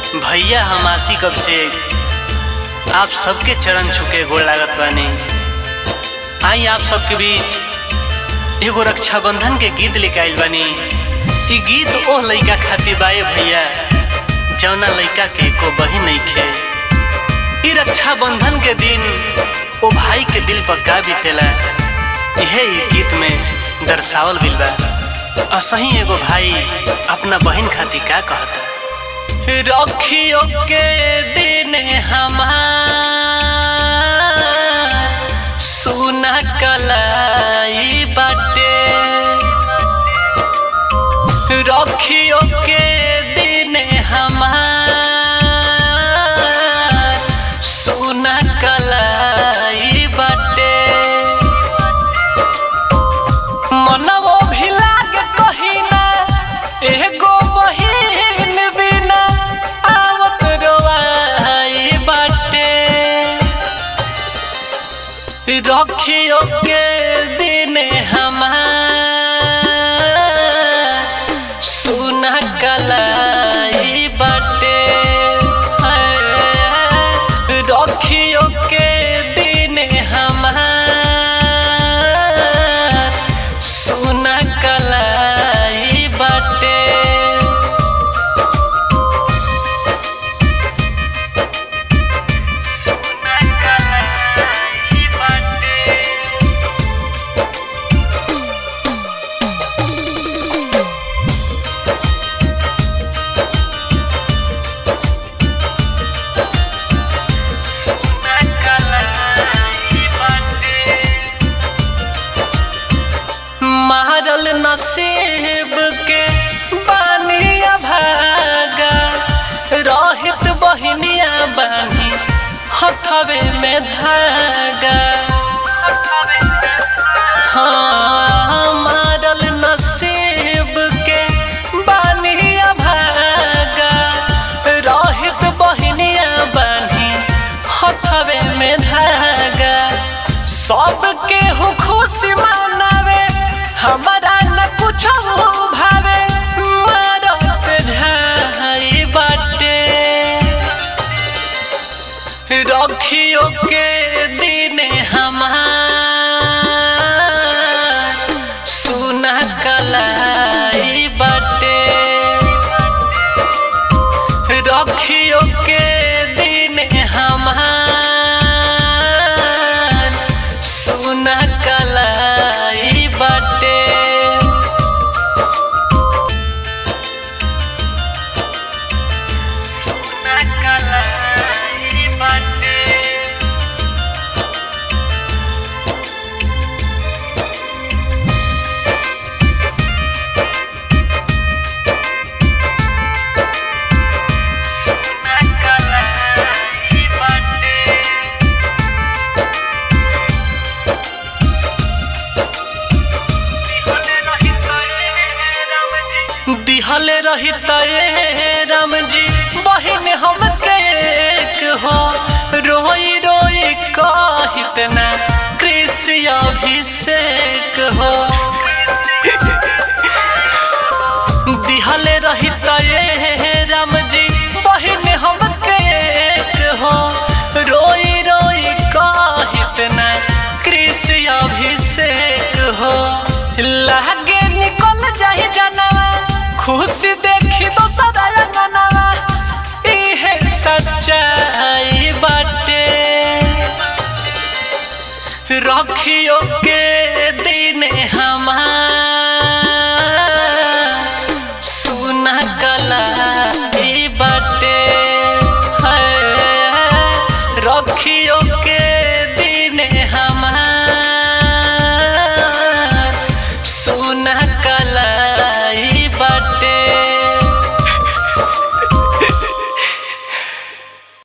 भैया हम आसी कब से आप सबके चरण छुके गोड़ लागत बानी आई आप सबके बीच एगो रक्षाबंधन के गीत लेके आइल बानी ई गीत ओह लइका खातिर बाए भैया जौना लइका के एको बहिन नइखे ई रक्षाबंधन के दिन ओ भाई के दिल पर का बीतेला इहे ई गीत में दर्शावल गइल बा असही एगो भाई अपना बहिन खातिर का कहता रखियो के दिन हमार सुना कलाई बाटे रखियो के दिन हमार सुना कलाई बाटे मनवो भी लागे कहिना एगो बहिन बिना आवत रोवाई बाटे रखियो के दिन हमार सुना कलाई बाटे रखियो के दिन हमार सुना कलाई बाटे मारल नसीब के बानिया भागा रहित बहिनिया बानी हथवे में धागा हाँ मारल नसीब के बानिया भागा रहित बहिनिया बानी हथवे में धागा सबके हो खुशी मनावे हमारा न कुछ भावे मारत झाई बाटे रखियो के दिन हमार सुना कलाई बाटे रखियो के दिन हमार सुना कलाई बाटे सुना कलाई बाटे दिहले रही तये राम जी बहिन हम एक हो रोई रोई कहित ना कृषि अभिषेक हो दिहले रही तये राम जी बहिन हम एक हो रोई रोई कहित ना कृषि अभिषेक हो लागे निकल जाही जनवा खुशी देखी तो सदा अंगनवा इहे सच्चाई बाटे रखियो के